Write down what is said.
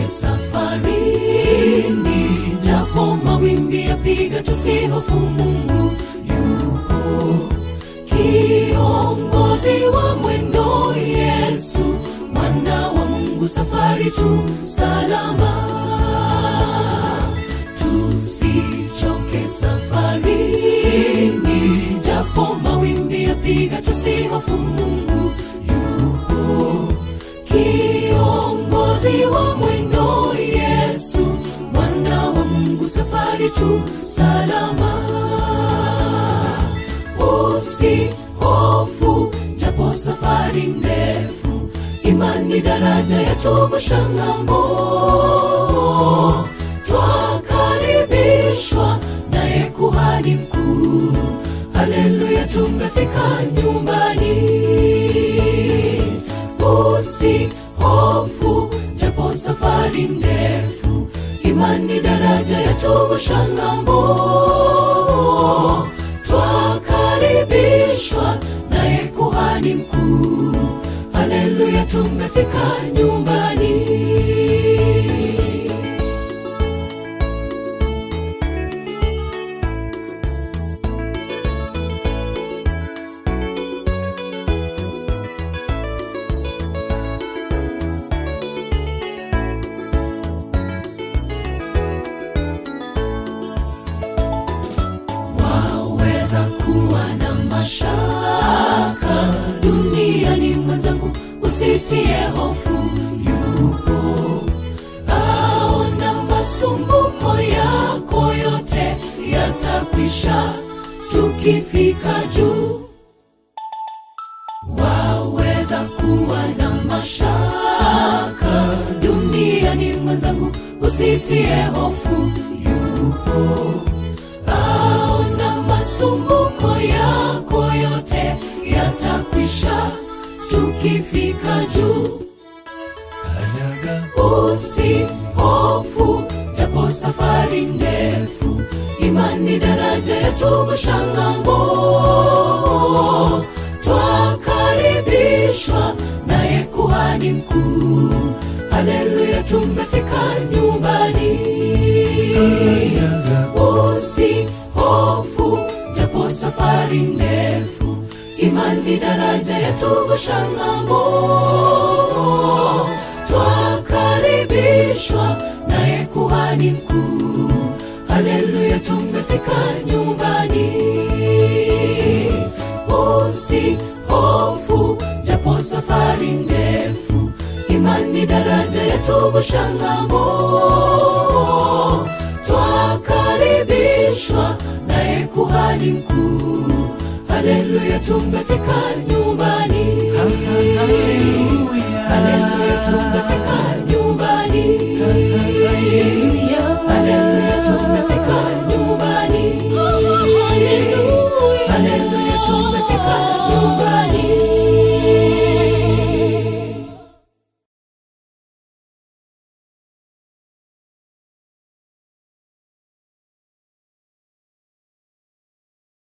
tusichoke safarini, japo mawimbi yapiga, tusihofu, Mungu yupo kiongozi wa mwendo, Yesu mwana wa Mungu, safari tu salama, tusichoke safarini, japo mawimbi yapiga, tusihofu, Mungu yupo kiongozi wa mwendo, Yesu mwana wa Mungu, safari tu salama usihofu japo safari ndefu imani daraja yatuvusha ng'ambo twakaribishwa naye kuhani mkuu haleluya tumefika nyumbani usihofu japo safari ndefu imani daraja yatuvusha ng'ambo twakaribishwa naye kuhani mkuu haleluya tumefika nyumbani waweza kuwa na mashaka duniani mwenzangu usitie hofu yupo aona masumbuko yako yote yatakwisha tukifika juu waweza kuwa na mashaka duniani mwenzangu usitie hofu yupo aona masumbuko yako yote yatakwisha tukifika juu kanyaga usihofu japo safari ndefu imani daraja yatuvusha ng'ambo twakaribishwa naye kuhani mkuu haleluya tumefika nyumbani kanyaga usihofu japo safari ndefu imani daraja yatuvusha ng'ambo twakaribishwa naye kuhani mkuu haleluya tumefika nyumbani usihofu japo safari ndefu imani daraja yatuvusha ng'ambo twakaribishwa naye kuhani mkuu haleluya tumefika nyumba